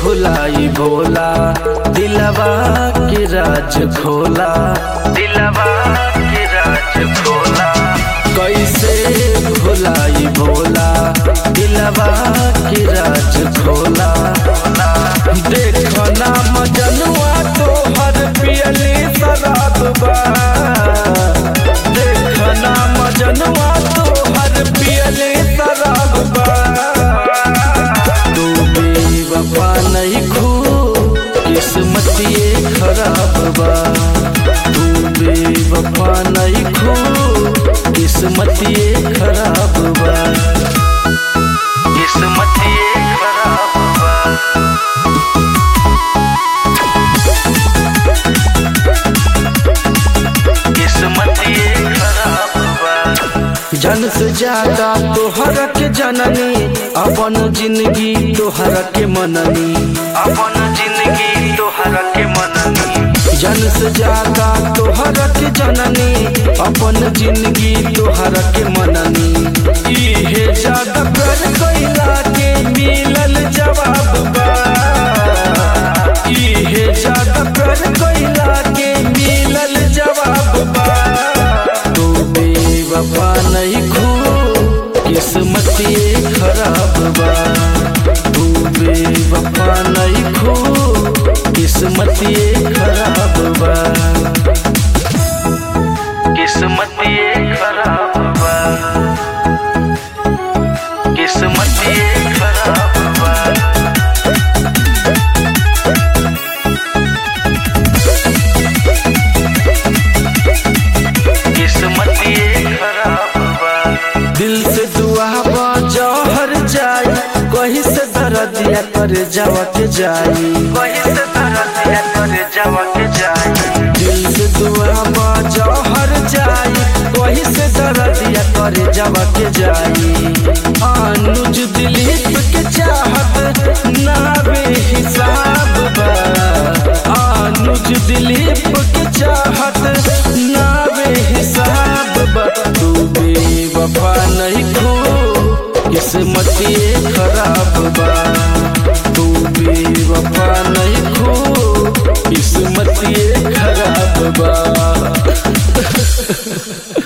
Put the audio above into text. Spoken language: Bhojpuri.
भुलाई भोला दिलवा के राज खोला दिलवा के राज खोला कैसे भुलाई भोला दिलवा के राज खोला देखना मजनुआ तो हर पियली शराब बा देखना मजनुआ तो हर पियली शराब बा तू बेवफा नहीं खू किस्मत ये खराब बा तू बेवफा नहीं खू किस्मत ये खराब बा किस्मत ये खराब बा किस्मत ये खराब बा जन से ज्यादा तोहर के जननी अपन जिंदगी तोहर के मननी अपन जिंदगी तोहर के मननी जन से ज्यादा तोहर के जननी अपन जिंदगी तोहर के मननी इहे ज्यादा कर कैला के मिलल जवाब बा इहे ज्यादा कर कैला के मिलल जवाब बा तू बेवफा नहीं खू किस्मत ये खराब बा तू बेवफा नहीं खू किस्मत ये खराब बा किस्मत ये खराब बा किस्मत ये खराब बा किस्मत ये खराब बा दिल से दुआ बा जहर जाई कहीं से दर्दिया कर जावा के जाई कहीं से दर्दिया कर जावा के जाई दिल से दुआ बा जहर जाई कहीं से दर्दिया कर जावा के जाई अनुज दिलीप के चाहत ना बेहिसाब बा अनुज दिलीप के चाहत ना बेहिसाब बा तू बेवफा नहीं खो किस्मत ये खराब बा तू बेवफा नहीं खो किस्मत ये खराब बा